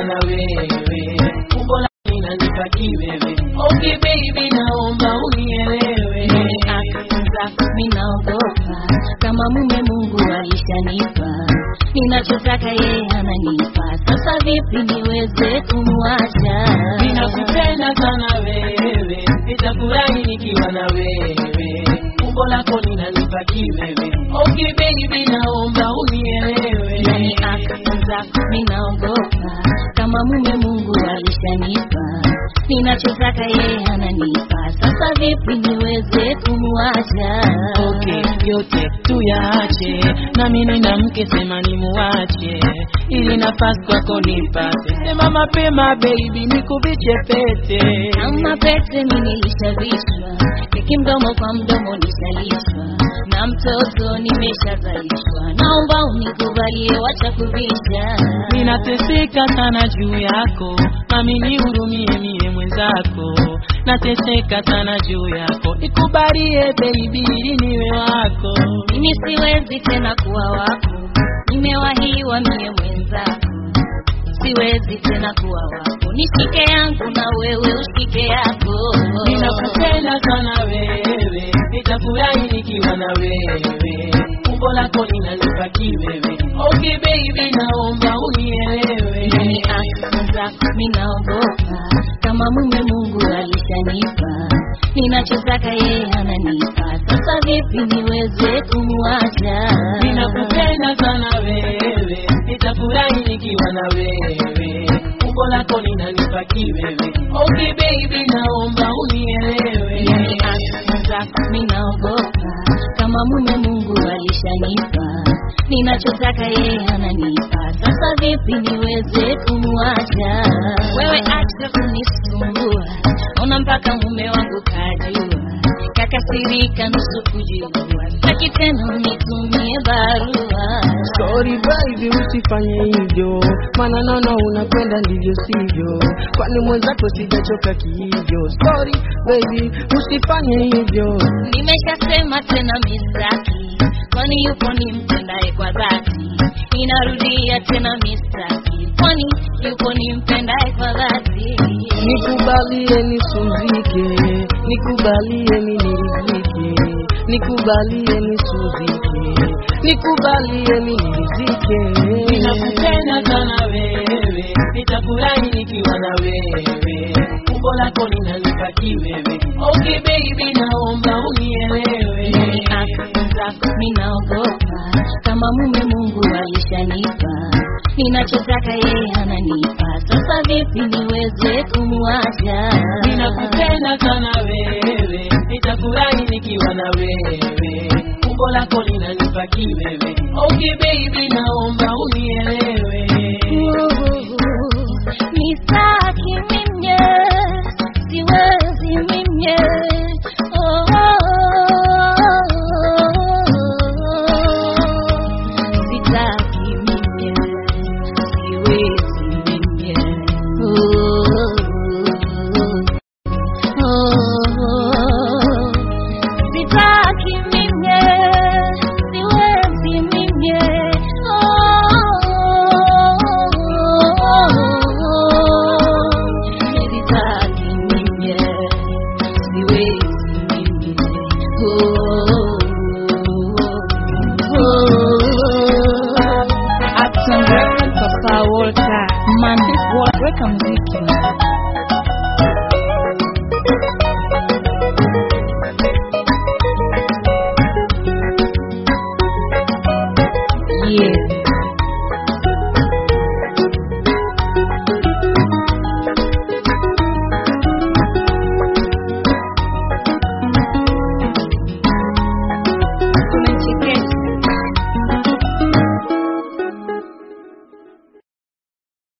nikiwa na wewe, umbo lako linanipa kiwewe. Okay baby, naomba unielewe. Nimeanza minaogopa kama mume Mungu alishanipa, ninachotaka yeye ananipa. Sasa vipi niweze kumwacha? Ninakupenda sana wewe, nitafurahi nikiwa na wewe, umbo lako linanipa kiwewe. Okay baby, naomba unielewe. Nimeanza minaogopa kama mume Mungu alishanipa, ninachotaka yeye ananipa. Sasa vipi niweze kumwacha? Okay, yote tuyaache, nami nina mke, sema nimuache, ili nafasi kwako nipate. Sema mapema baby, nikubiche pete. Kama pete mimi nilishavishwa, keki mdomo kwa mdomo nishalishwa, na mtoto nimeshazalishwa. Naomba unikubalie, wacha kubisha. Ninateseka sana juu yako, nami nihurumie mie mwenzako. Nateseka sana juu yako, nikubalie baby, ili niwe wako. Mimi siwezi tena kuwa wako, nimewahiwa mie mwenzako. Siwezi tena kuwa wako, nishike yangu na wewe ushike yako. Ninakupenda sana wewe, nitafurahi nikiwa na wewe, umbo lako linanipa kiwewe. Okay baby, naomba unielewe. Nimeanza minaogopa kama mume Mungu alishanipa, ninachotaka yeye ananipa. Sasa vipi niweze kumwacha? Ninakupenda sana wewe, nitafurahi nikiwa na wewe, umbo lako linanipa kiwewe. Okay baby, naomba unielewe. Nimeanza minaogopa kama mume Mungu alishanipa, ninachotaka yeye ananipa. Sasa vipi niweze kumwacha? Wewe acha kunisumbua, ona mpaka mume wangu kajua, kakasirika nusu kujua, sitaki tena unitumie barua. Sorry baby, usifanye hivyo, maana naona unakwenda ndivyo sivyo, kwani mwenzako sijachoka kihivyo. Sorry baby, usifanye hivyo. Nimeshasema tena mistaki, kwani yupo nimpendaye kwa dhati. Ninarudia tena mistaki, kwani yupo nimpendaye kwa dhati. Nikubalie nisuzike, nikubalie niridhike, nikubalie nisuzike, nikubalie niridhike. Ninakupenda sana wewe, nitafurahi nikiwa na wewe, umbo lako linanipa kiwewe. Okay baby, naomba unielewe. Nimeanza minaogopa kama mume Mungu alishanipa, ninachotaka yeye ananipa. Sasa vipi niweze kumwacha? Ninakupenda sana wewe, nitafurahi nikiwa na wewe, umbo lako linanipa kiwewe. Okay baby, naomba unielewe. Nisaki mimye, siwezi mimye. Oh, oh, oh. Sitaki mimye, siwezi mimye. Oh, oh, oh. Sitaki mimye, siwezi mimye. Sitaki mimye, siwezi mimye. Action Records, Papa Walter. Man, weka muziki.